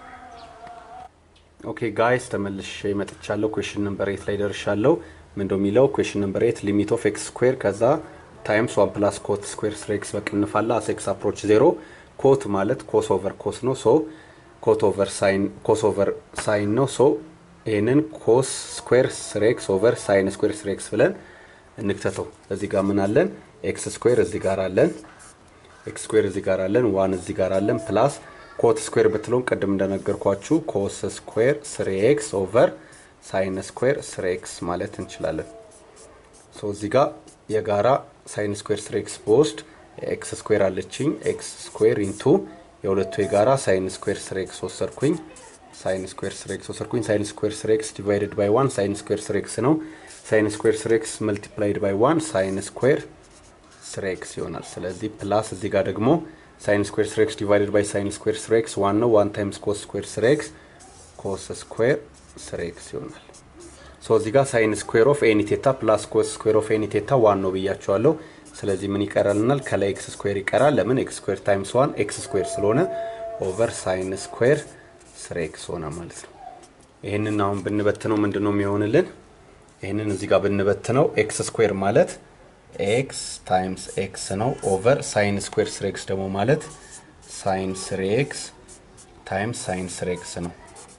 ኦኬ ጋይስ ተመልሼ መጥቻለሁ። ኩዌሽን ነምበር ኤት ላይ ደርሻለሁ። ምንደ የሚለው ኩዌሽን ነምበር ኤት ሊሚት ኦፍ ኤክስ ስኩዌር ከዛ ታይምስ ዋን ፕላስ ኮት ስኩዌር ስር ኤክስ በቅንፍ አለ አስ ኤክስ አፕሮች ዜሮ ኮት ማለት ኮስ ኦቨር ኮስ ነው። ሶ ኮት ኦቨር ሳይን ኮስ ኦቨር ሳይን ነው። ሶ ይህንን ኮስ ስኩዌር ስር ኤክስ ኦቨር ሳይን ስኩዌር ስር ኤክስ ብለን እንክተተው። እዚህ ጋር ምን አለን? ኤክስ ስኩዌር እዚህ ጋር አለን። ኤክስ ስኩዌር እዚህ ጋር አለን። ዋን እዚህ ጋር አለን ፕላስ ኮት ስኩዌር ብትለውን ቅድም እንደነገርኳችሁ ኮስ ስኩዌር ስሪ ኤክስ ኦቨር ሳይን ስኩዌር ስሪ ኤክስ ማለት እንችላለን። ሶ እዚህ ጋር የጋራ ሳይን ስኩዌር ስሪ ኤክስ በወስድ ኤክስ ስኩዌር አለችኝ። ኤክስ ስኩዌር ኢንቱ የሁለቱ የጋራ ሳይን ስኩዌር ስሪ ኤክስ ወሰድኩኝ። ሳይን ስኩዌር ስሪ ኤክስ ወሰድኩኝ። ሳይን ስኩዌር ስሪ ኤክስ ዲቫይድድ ባይ ዋን ሳይን ስኩዌር ስሪ ኤክስ ነው። ሳይን ስኩዌር ስሪ ኤክስ መልቲፕላይድ ባይ ዋን ሳይን ስኩዌር ስሪ ኤክስ ይሆናል። ስለዚህ ፕላስ እዚህ ጋር ደግሞ ሳይን ስኩዌር ስር ኤክስ ዲቫይድድ ባይ ሳይን ስኩዌር ስር ኤክስ ዋን ነው። ዋን ታይምስ ኮስ ስኩዌር ስር ኤክስ ኮስ ስኩዌር ስር ኤክስ ይሆናል። ሶ እዚህ ጋር ሳይን ስኩዌር ኦፍ ኤኒ ቴታ ፕላስ ኮስ ስኩዌር ኦፍ ኤኒ ቴታ ዋን ነው ብያቸዋለሁ። ስለዚህ ምን ይቀራልናል? ከላይ ኤክስ ስኩዌር ይቀራል። ለምን ኤክስ ስኩዌር ታይምስ ዋን ኤክስ ስኩዌር ስለሆነ ኦቨር ሳይን ስኩዌር ስር ኤክስ ሆነ ማለት ነው። ይህንን አሁን ብንበትነው ምንድን ነው የሚሆንልን? ይህንን እዚህ ጋር ብንበትነው ኤክስ ስኩዌር ማለት ኤክስ ታይምስ ኤክስ ነው ኦቨር ሳይን ስኩዌር ስር ኤክስ ደግሞ ማለት ሳይን ስር ኤክስ ታይምስ ሳይን ስር ኤክስ ነው።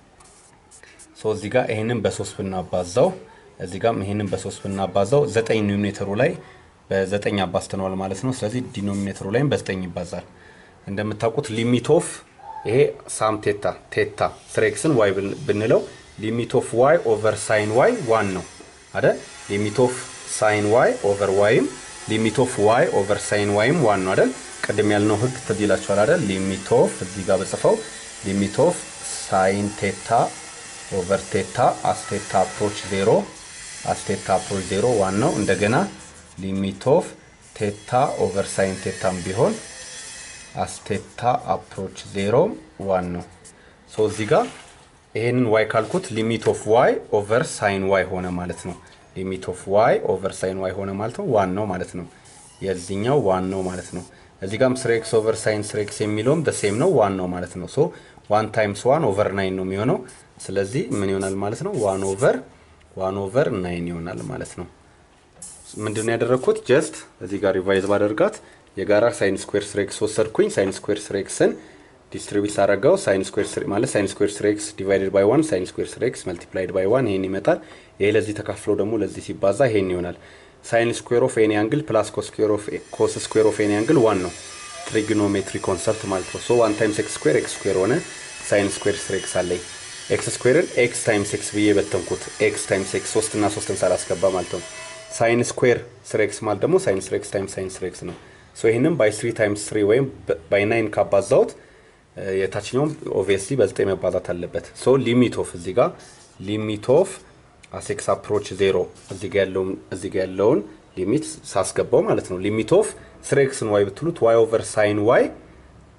ሶ እዚህ ጋር ይህንን በሶስት ብናባዛው እዚህ ጋር ይህንን በሶስት ብናባዛው ዘጠኝ ኒውሜተሩ ላይ በዘጠኝ አባዝተነዋል ማለት ነው። ስለዚህ ዲኖሚኔተሩ ላይም በዘጠኝ ይባዛል። እንደምታውቁት ሊሚት ኦፍ ይሄ ሳም ቴታ ቴታ ስር ኤክስን ዋይ ብንለው ሊሚት ኦፍ ዋይ ኦቨር ሳይን ዋይ ዋን ነው አይደል? ሊሚት ኦፍ ሳይን ዋይ ኦቨር ዋይም ሊሚት ኦፍ ዋይ ኦቨር ሳይን ዋይም ዋን ነው አይደል? ቅድም ያልነው ህግ ትዝ ይላችኋል አይደል? ሊሚት ኦፍ እዚህ ጋር በጽፈው ሊሚት ኦፍ ሳይን ቴታ ኦቨር ቴታ አስቴታ አፕሮች ዜሮ አስቴታ አፕሮች ዜሮ ዋን ነው። እንደገና ሊሚት ኦፍ ቴታ ኦቨር ሳይን ቴታም ቢሆን አስቴታ አፕሮች ዜሮ ዋን ነው። ሶ እዚህ ጋር ይሄንን ዋይ ካልኩት ሊሚት ኦፍ ዋይ ኦቨር ሳይን ዋይ ሆነ ማለት ነው። ሊሚት ኦፍ ዋይ ኦቨር ሳይን ዋይ ሆነ ማለት ነው። ዋን ነው ማለት ነው። የዚህኛው ዋን ነው ማለት ነው። እዚህ ጋርም ስር ኤክስ ኦቨር ሳይን ስር ኤክስ የሚለውም በሴም ነው ዋን ነው ማለት ነው። ሶ ዋን ታይምስ ዋን ኦቨር ናይን ነው የሚሆነው። ስለዚህ ምን ይሆናል ማለት ነው? ዋን ኦቨር ዋን ኦቨር ናይን ይሆናል ማለት ነው። ምንድን ነው ያደረግኩት? ጀስት እዚህ ጋር ሪቫይዝ ባደርጋት የጋራ ሳይን ስኩዌር ስር ኤክስ ወሰድኩኝ። ሳይን ስኩዌር ስር ኤክስን ዲስትሪቢዩት ሳደርገው ሳይን ስኩዌር ስር ማለት ሳይን ስኩዌር ስር ኤክስ ዲቫይድድ ባይ ዋን ሳይን ስኩዌር ስር ኤክስ መልቲፕላይድ ባይ ዋን ይሄን ይመጣል። ይሄ ለዚህ ተካፍሎ ደግሞ ለዚህ ሲባዛ ይሄን ይሆናል። ሳይን ስኩዌር ኦፍ ኤኒ አንግል ፕላስ ኮስ ስኩዌር ኦፍ ኤኒ አንግል ዋን ነው። ትሪግኖሜትሪ ኮንሰፕት ማለት ነው። ሶ ዋን ታይምስ ኤክስ ስኩዌር ኤክስ ስኩዌር ሆነ። ሳይን ስኩዌር ስር ኤክስ አለኝ። ኤክስ ስኩዌርን ኤክስ ታይምስ ኤክስ ብዬ በተንኩት። ኤክስ ታይምስ ኤክስ ሶስት እና ሶስትን ሳላስገባ ማለት ነው። ሳይን ስኩዌር ስር ኤክስ ማለት ደግሞ ሳይን ስር ኤክስ ታይምስ ሳይን ስር ኤክስ ነው። ሶ ይህንም ባይ ስሪ ታይምስ ስሪ ወይም ባይ ናይን ካባዛውት የታችኛውም ኦብቪየስሊ በዘጠኝ መባዛት አለበት። ሶ ሊሚት ኦፍ እዚህ ጋር ሊሚት ኦፍ አሴክስ አፕሮች ዜሮ እዚህ ጋ ያለውን ሊሚት ሳስገባው ማለት ነው። ሊሚት ኦፍ ስሪ ኤክስን ዋይ ብትሉት ዋይ ኦቨር ሳይን ዋይ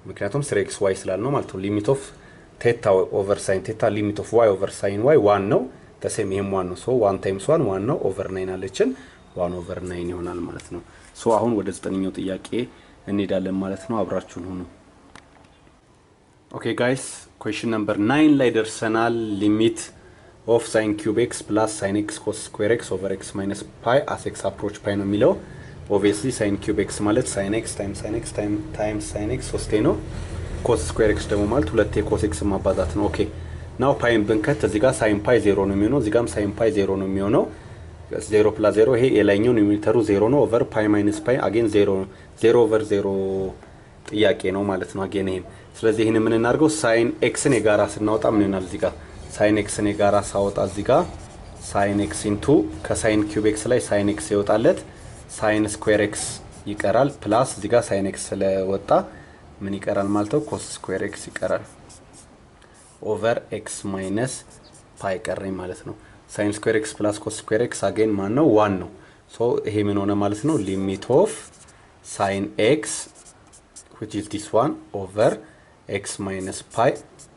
ምክንያቱም ስሪ ኤክስ ዋይ ስላል ነው ማለት ነው። ሊሚት ኦፍ ቴታ ኦቨር ሳይን ቴታ ሊሚት ኦፍ ዋይ ኦቨር ሳይን ዋይ ዋን ነው። ተሴም ይሄም ዋን ነው። ሶ ዋን ታይምስ ዋን ዋን ነው። ኦቨር ናይን አለችን ዋን ኦቨር ናይን ይሆናል ማለት ነው። ሶ አሁን ወደ ዘጠነኛው ጥያቄ እንሄዳለን ማለት ነው። አብራችሁን ሁኑ። ኦኬ ጋይስ ኩዌሽን ነምበር ናይን ላይ ደርሰናል። ሊሚት ኦፍ ሳይን ኪዩብ ኤክስ ፕላስ ሳይን ኤክስ ኮስ ስኩዌር ኤክስ ኦቨር ኤክስ ማይነስ ፓይ አስ ኤክስ አፕሮች ፓይ ነው የሚለው ኦብቪየስሊ ሳይን ኪዩብ ኤክስ ማለት ሳይን ኤክስ ታይም ሳይን ኤክስ ታይም ሳይን ኤክስ ሶስቴ ነው። ኮስ ስኩዌር ኤክስ ደግሞ ማለት ሁለቴ ኮስ ኤክስ ማባዛት ነው። ኦኬ ናው ፓይን ብንከት እዚህ ጋር ሳይን ፓይ ዜሮ ነው የሚሆነው፣ እዚህ ጋርም ሳይን ፓይ ዜሮ ነው የሚሆነው። ዜሮ ፕላስ ዜሮ ይሄ የላይኛው ኒውሜተሩ ዜሮ ነው። ኦቨር ፓይ ማይነስ ፓይ አጌን ዜሮ ዜሮ ኦቨር ዜሮ ጥያቄ ነው ማለት ነው። አጌን ይሄም ስለዚህ ይህን የምንናርገው ሳይን ኤክስን የጋራ ስናወጣ ምን ይሆናል? እዚህ ጋር ሳይን ኤክስን የጋራ ሳወጣ እዚህ ጋር ሳይን ኤክስ ኢንቱ ከሳይን ኪዩብ ኤክስ ላይ ሳይን ኤክስ ይወጣለት ሳይን ስኩዌር ኤክስ ይቀራል። ፕላስ እዚህ ጋር ሳይን ኤክስ ስለወጣ ምን ይቀራል ማለት ነው? ኮስ ስኩዌር ኤክስ ይቀራል። ኦቨር ኤክስ ማይነስ ፓይ ቀረኝ ማለት ነው። ሳይን ስኩዌር ኤክስ ፕላስ ኮስ ስኩዌር ኤክስ አጌን ማን ነው? ዋን ነው። ሶ ይሄ ምን ሆነ ማለት ነው? ሊሚት ኦፍ ሳይን ኤክስ which is this one over x minus pi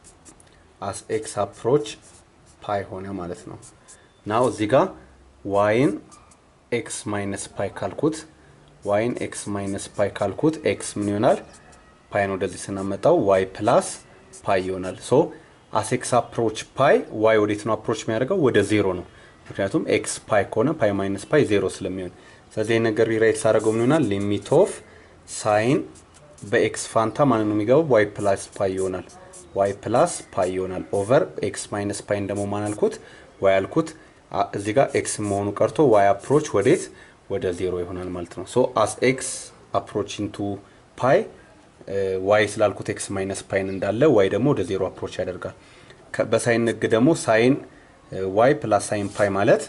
as x approach ፓይ ሆነ ማለት ነው። ናው እዚህ ጋር ዋይን ኤክስ ማይነስ ፓይ ካልኩት ዋይን ኤክስ ማይነስ ፓይ ካልኩት ኤክስ ምን ይሆናል? ፓይን ወደዚህ ስናመጣው ዋይ ፕላስ ፓይ ይሆናል። ሶ አስ ኤክስ አፕሮች ፓይ ዋይ ወዴት ነው አፕሮች የሚያደርገው? ወደ ዜሮ ነው። ምክንያቱም ኤክስ ፓይ ከሆነ ፓይ ማይነስ ፓይ ዜሮ ስለሚሆን፣ ስለዚህ ይህ ነገር ሪራይት ሳደርገው ምን ይሆናል? ሊሚት ኦፍ ሳይን በኤክስ ፋንታ ማን ነው የሚገባው? ዋይ ፕላስ ፓይ ይሆናል። ዋይ ፕላስ ፓይ ይሆናል ኦቨር ኤክስ ማይነስ ፓይን ደግሞ ማን አልኩት? ዋይ አልኩት። እዚህ ጋር ኤክስ መሆኑ ቀርቶ ዋይ አፕሮች ወዴት? ወደ ዜሮ ይሆናል ማለት ነው። ሶ አስ ኤክስ አፕሮች ኢንቱ ፓይ ዋይ ስላልኩት ኤክስ ማይነስ ፓይን እንዳለ ዋይ ደግሞ ወደ ዜሮ አፕሮች ያደርጋል። በሳይን ህግ ደግሞ ሳይን ዋይ ፕላስ ሳይን ፓይ ማለት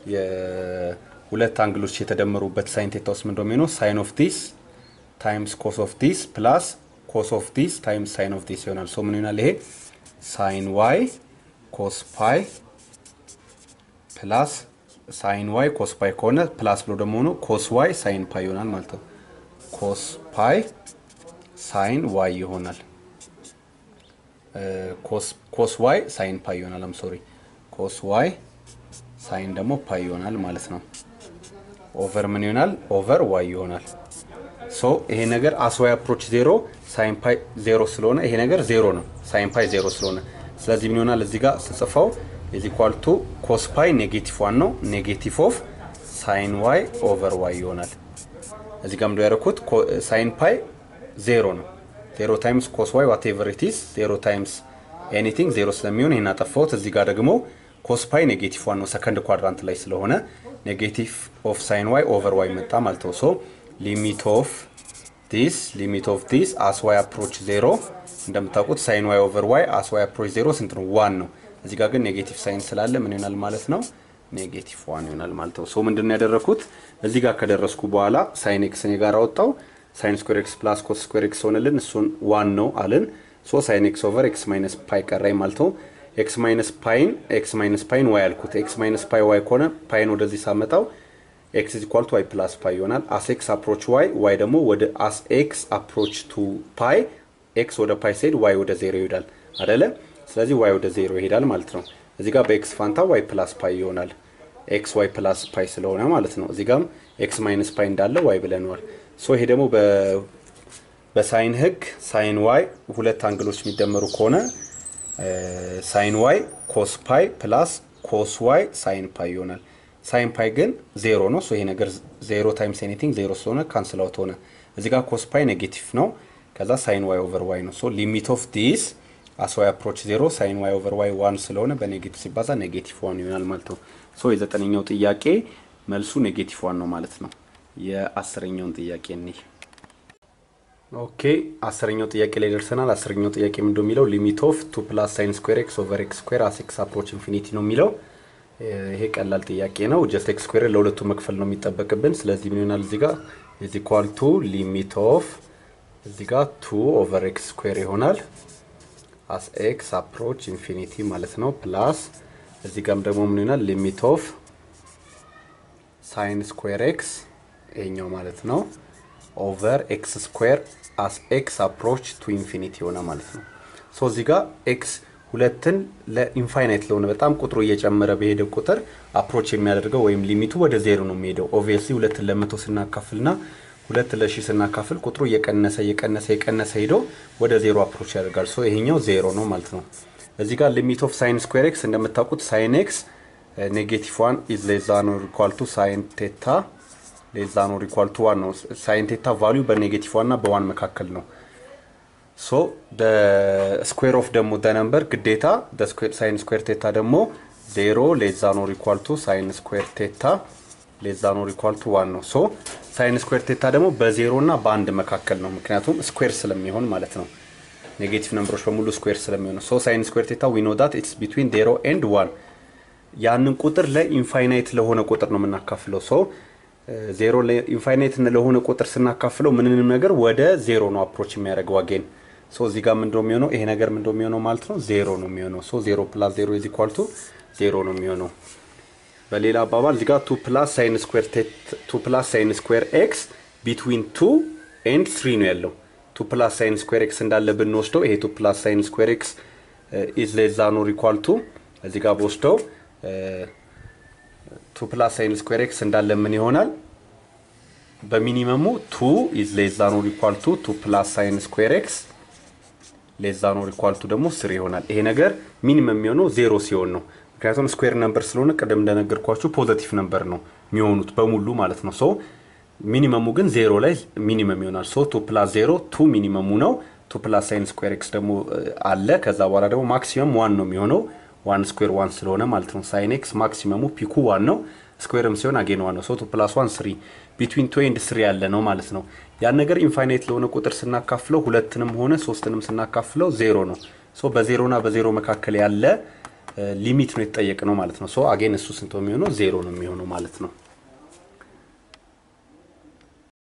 የሁለት አንግሎች የተደመሩበት ሳይን ቴታ ውስጥ ምን እንደሚሆነው ሳይን ኦፍ ዲስ ታይምስ ኮስ ኦፍ ዲስ ፕላስ ኮስ ኦፍ ዲስ ታይምስ ሳይን ኦፍ ዲስ ይሆናል። ሶ ምን ይሆናል ይሄ ሳይን ዋይ ኮስ ፓይ ፕላስ ሳይን ዋይ ኮስ ፓይ ከሆነ ፕላስ ብሎ ደግሞ ሆኖ ኮስ ዋይ ሳይን ፓይ ይሆናል ማለት ነው። ኮስ ፓይ ሳይን ዋይ ይሆናል። ኮስ ዋይ ሳይን ፓይ ይሆናል። አም ሶሪ ኮስ ዋይ ሳይን ደግሞ ፓይ ይሆናል ማለት ነው። ኦቨር ምን ይሆናል? ኦቨር ዋይ ይሆናል። ሶ ይሄ ነገር አስዋይ አፕሮች ዜሮ ሳይን ፓይ ዜሮ ስለሆነ ይሄ ነገር ዜሮ ነው። ሳይን ፓይ ዜሮ ስለሆነ ስለዚህ ምን ይሆናል? እዚህ ጋር ስጽፈው ኢዝ ኢኳል ቱ ኮስ ፓይ ኔጌቲቭ ዋን ነው ኔጌቲቭ ኦፍ ሳይን ዋይ ኦቨር ዋይ ይሆናል። እዚህ ጋር ምንድን ያደረኩት ሳይን ፓይ ዜሮ ነው። ዜሮ ታይምስ ኮስ ዋይ ዋት ኤቨር ኢት ኢዝ ዜሮ ታይምስ ኤኒቲንግ ዜሮ ስለሚሆን ይህን አጠፋሁት። እዚህ ጋር ደግሞ ኮስ ፓይ ኔጌቲቭ ዋን ነው ሰከንድ ኳድራንት ላይ ስለሆነ ኔጌቲቭ ኦፍ ሳይን ዋይ ኦቨር ዋይ መጣ ማለት ነው። ሶ ሊሚት ኦፍ ዲስ ሊሚት ኦፍ ዲስ አስ ዋይ አፕሮች ዜሮ እንደምታውቁት ሳይን ዋይ ኦቨር ዋይ አስ ዋይ አፕሮች ዜሮ ስንት ነው? ዋን ነው። እዚህ ጋር ግን ኔጌቲቭ ሳይን ስላለ ምን ይሆናል ማለት ነው? ኔጌቲቭ ዋን ይሆናል ማለት ነው። ሶ ምንድን ነው ያደረግኩት? እዚህ ጋር ከደረስኩ በኋላ ሳይን ኤክስን የጋራ ወጣው ሳይን ስኩዌር ኤክስ ፕላስ ኮስ ስኩዌር ኤክስ ሆነልን። እሱን ዋን ነው አልን። ሶ ሳይን ኤክስ ኦቨር ኤክስ ማይነስ ፓይ ቀራኝ ማለት ነው። ኤክስ ማይነስ ፓይን ኤክስ ማይነስ ፓይን ዋይ አልኩት። ኤክስ ማይነስ ፓይ ዋይ ከሆነ ፓይን ወደዚህ ሳመጣው ኤክስ ኢዝ ኢኳል ቱ ዋይ ፕላስ ፓይ ይሆናል። አስ ኤክስ አፕሮች ዋይ ዋይ ደግሞ ወደ አስ ኤክስ አፕሮች ቱ ፓይ ኤክስ ወደ ፓይ ሲሄድ ዋይ ወደ ዜሮ ይሄዳል አደለ? ስለዚህ ዋይ ወደ ዜሮ ይሄዳል ማለት ነው። እዚህ ጋር በኤክስ ፋንታ ዋይ ፕላስ ፓይ ይሆናል። ኤክስ ዋይ ፕላስ ፓይ ስለሆነ ማለት ነው። እዚህ ጋርም ኤክስ ማይነስ ፓይ እንዳለ ዋይ ብለነዋል። ሶ ይሄ ደግሞ በሳይን ህግ ሳይን ዋይ ሁለት አንግሎች የሚደመሩ ከሆነ ሳይን ዋይ ኮስ ፓይ ፕላስ ኮስ ዋይ ሳይን ፓይ ይሆናል። ሳይን ፓይ ግን ዜሮ ነው። ይሄ ነገር ዜሮ ታይምስ ኤኒቲንግ ዜሮ ስለሆነ ካንስል አውት ሆነ። እዚህ ጋር ኮስ ፓይ ኔጌቲቭ ነው። ከዛ ሳይን ዋይ ኦቨር ዋይ ነው። ሶ ሊሚት ኦፍ ዲስ አስ ዋይ አፕሮች ዜሮ ሳይን ዋይ ኦቨር ዋይ ዋን ስለሆነ በኔጌቲቭ ሲባዛ ኔጌቲቭ ዋን ይሆናል ማለት ነው። ሶ የዘጠነኛው ጥያቄ መልሱ ኔጌቲቭ ዋን ነው ማለት ነው። የአስረኛውን ጥያቄ እኒህ ኦኬ አስረኛው ጥያቄ ላይ ደርሰናል። አስረኛው ጥያቄ ምንድን ነው የሚለው ሊሚት ኦፍ ቱ ፕላስ ሳይን ስኩዌር ኤክስ ኦቨር ኤክስ ስኩዌር አስ ኤክስ አፕሮች ኢንፊኒቲ ነው የሚለው። ይሄ ቀላል ጥያቄ ነው። ጀስት ኤክስ ስኩዌር ለሁለቱ መክፈል ነው የሚጠበቅብን። ስለዚህ ምን ይሆናል እዚህ ጋር ኢዝ ኢኳል ቱ ሊሚት ኦፍ እዚህ ጋር ቱ ኦቨር ኤክስ ስኩዌር ይሆናል አስ ኤክስ አፕሮች ኢንፊኒቲ ማለት ነው። ፕላስ እዚህ ጋርም ደግሞ ምን ይሆናል ሊሚት ኦፍ ሳይን ስኩዌር ኤክስ ይሄኛው ማለት ነው ኦቨር ኤክስ ስኩዌር አስ ኤክስ አፕሮች ቱ ኢንፊኒቲ የሆነ ማለት ነው። ሶ እዚህ ጋር ኤክስ ሁለትን ለኢንፋይናይት ለሆነ በጣም ቁጥሩ እየጨመረ በሄደ ቁጥር አፕሮች የሚያደርገው ወይም ሊሚቱ ወደ ዜሮ ነው የሚሄደው። ኦብቪየስሊ ሁለትን ለመቶ ስናካፍልና ሁለት ለሺ ስናካፍል ቁጥሩ እየቀነሰ እየቀነሰ እየቀነሰ ሄዶ ወደ ዜሮ አፕሮች ያደርጋል። ሶ ይሄኛው ዜሮ ነው ማለት ነው። እዚህ ጋር ሊሚት ኦፍ ሳይን ስኩዌር ኤክስ እንደምታውቁት ሳይን ኤክስ ኔጌቲቭ ዋን ኢዝ ሌዛ ኖር ኢኳል ቱ ሳይን ቴታ ሌዛ ኖር ኢኳል ቱ ዋን ነው። ሳይን ቴታ ቫሊዩ በኔጌቲቭ ዋን እና በዋን መካከል ነው። ሶ ስኩዌር ኦፍ ደግሞ ደ ነምበር ግዴታ ሳይን ስኩዌር ቴታ ደግሞ ዜሮ ሌዛ ኖር ኢኳል ቱ ሳይን ስኩዌር ቴታ ሌዛ ኖር ኢኳል ቱ ዋን ነው። ሶ ሳይን ስኩዌር ቴታ ደግሞ በዜሮ እና በአንድ መካከል ነው። ምክንያቱም ስኩዌር ስለሚሆን ማለት ነው። ኔጌቲቭ ነምበሮች በሙሉ ስኩዌር ስለሚሆኑ ሶ ሳይን ስኩዌር ቴታ ዊ ኖ ዳት ኢትስ ቢትዊን ዜሮ ኤንድ ዋን ያንን ቁጥር ለኢንፋይናይት ለሆነ ቁጥር ነው የምናካፍለው። ሶ ዜሮ ኢንፋይናይት ለሆነ ቁጥር ስናካፍለው ምንንም ነገር ወደ ዜሮ ነው አፕሮች የሚያደርገው አጌን ሶ እዚህ ጋር ምንድነው የሚሆነው? ይሄ ነገር ምንድነው የሚሆነው ማለት ነው? ዜሮ ነው የሚሆነው። ሶ ዜሮ ፕላስ ዜሮ ኢዝ ኢኳል ቱ ዜሮ ነው የሚሆነው። በሌላ አባባል እዚህ ጋር ቱ ፕላስ ሳይን ስኩዌር ቱ ፕላስ ሳይን ስኩዌር ኤክስ ቢትዊን ቱ ኤንድ ስሪ ነው ያለው። ቱ ፕላስ ሳይን ስኩዌር ኤክስ እንዳለ ብንወስደው ይሄ ቱ ፕላስ ሳይን ስኩዌር ኤክስ ኢዝ ሌዛ ኖር ኢኳል ቱ እዚህ ጋር በወስደው ቱ ፕላስ ሳይን ስኩዌር ኤክስ እንዳለ ምን ይሆናል? በሚኒመሙ ቱ ኢዝ ሌዛ ኖር ኢኳል ቱ ቱ ፕላስ ሳይን ስኩዌር ኤክስ ሌዛ ኖር ኢኳል ቱ ደግሞ ስሪ ይሆናል። ይሄ ነገር ሚኒመም የሚሆነው ዜሮ ሲሆን ነው። ምክንያቱም ስኩዌር ነምበር ስለሆነ ቅድም እንደነገርኳችሁ ፖዘቲቭ ነምበር ነው የሚሆኑት በሙሉ ማለት ነው። ሶ ሚኒመሙ ግን ዜሮ ላይ ሚኒመም ይሆናል። ሶ ቱ ፕላስ ዜሮ ቱ ሚኒመሙ ነው። ቱ ፕላስ ሳይን ስኩዌር ኤክስ ደግሞ አለ። ከዛ በኋላ ደግሞ ማክሲመም ዋን ነው የሚሆነው ዋን ስኩዌር ዋን ስለሆነ ማለት ነው። ሳይን ኤክስ ማክሲመሙ ፒኩ ዋን ነው። ስኩዌርም ሲሆን አጌን ዋን ነው። ሶ ቱ ፕላስ ዋን ስሪ ቢትዊን ቱ ኤንድ ስሪ ያለ ነው ማለት ነው። ያን ነገር ኢንፋይናይት ለሆነ ቁጥር ስናካፍለው ሁለትንም ሆነ ሶስትንም ስናካፍለው ዜሮ ነው። ሶ በዜሮና በዜሮ መካከል ያለ ሊሚት ነው የተጠየቅ ነው ማለት ነው። ሶ አጌን እሱ ስንት የሚሆነው ዜሮ ነው የሚሆነው ማለት ነው።